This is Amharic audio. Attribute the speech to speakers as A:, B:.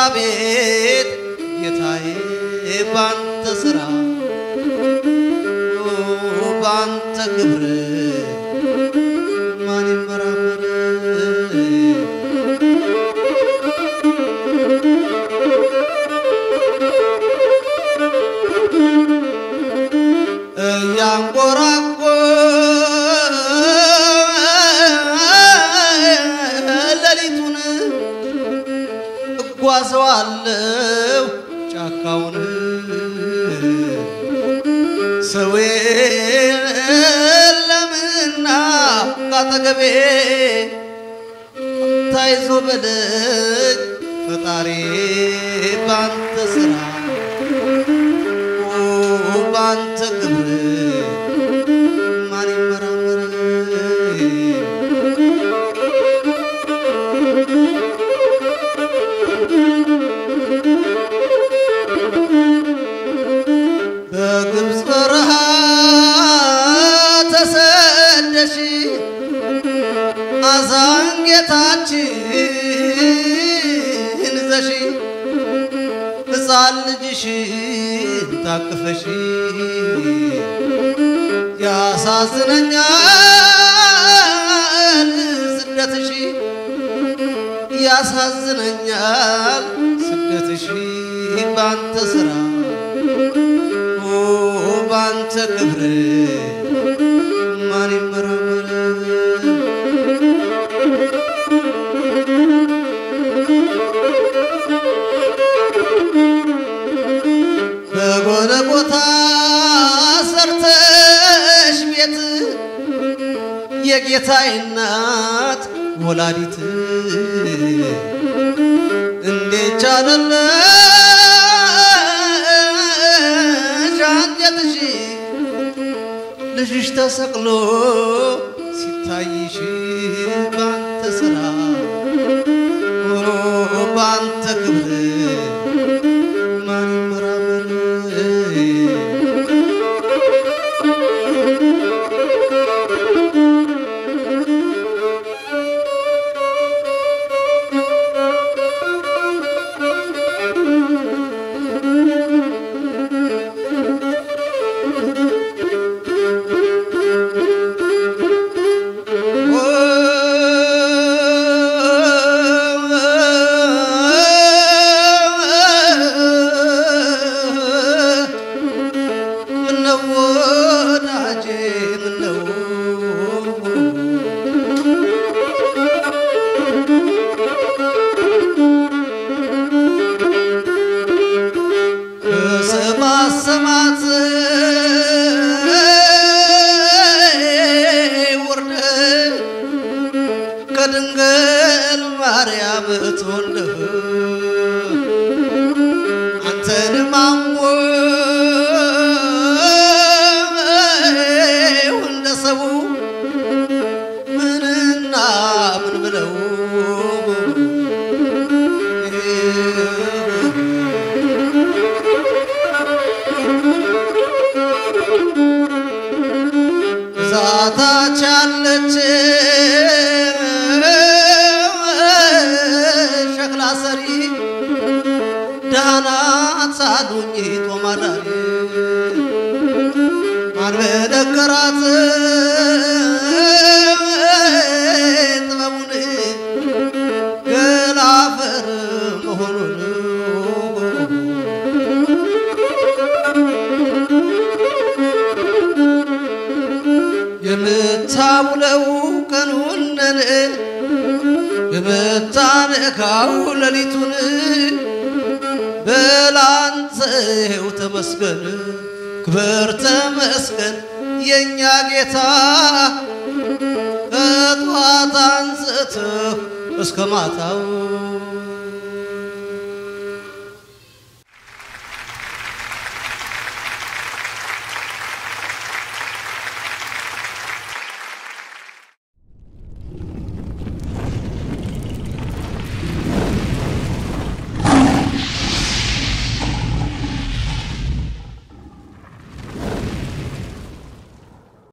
A: አቤት ጌታዬ ባንተ ስራ ባንተ ክብር ማን ይመራመር? እያንጎራጎ ሌሊቱን እጓዘዋለሁ ጫካውን ሰው የለምና ካጠገቤ ታይዞ በደጅ ፈጣሪ ባንተ ስራ ባንተ ክብር ማን ይመራመር? በግብፅ በረሃ ተሰደሽ አዛን ጌታችን ዘሽ ሕፃን ልጅሽን ታቅፈሽ ያሳዝነኛል ስደትሽ ያሳዝነኛል ስደትሽ ባንተ ስራ ባንተ ክብር ማን ይመራመር? በጎለጎታ ሰርተሽ ቤት የጌታዬ እናት ወላዲት እንዴት ቻለለሽ አንጀትሽ ልጅሽ ተሰቅሎ ሲታይሽ ባንተ ስራ ባንተ ክብር ማን ይመራመር? ምነው ወዳጄ ምነው በሰማት ሰማት ወርደህ ከድንግል ማርያም ተወልደህ አንተንም አሞ እንደ ሰው ምንና ምን ብለው ዛታች ያለች ሸክላ ሰሪ ዳናት ሳሉኝ ጦማዳሪ ማን በነገራት ጥበቡን ገላፈር መሆኑን የምታውለው ቀኑነን የምታነካው ሌሊቱን በላንተው ተመስገን ክብር ተመስገን የእኛ ጌታ ከጧት አንስተህ እስከ ማታው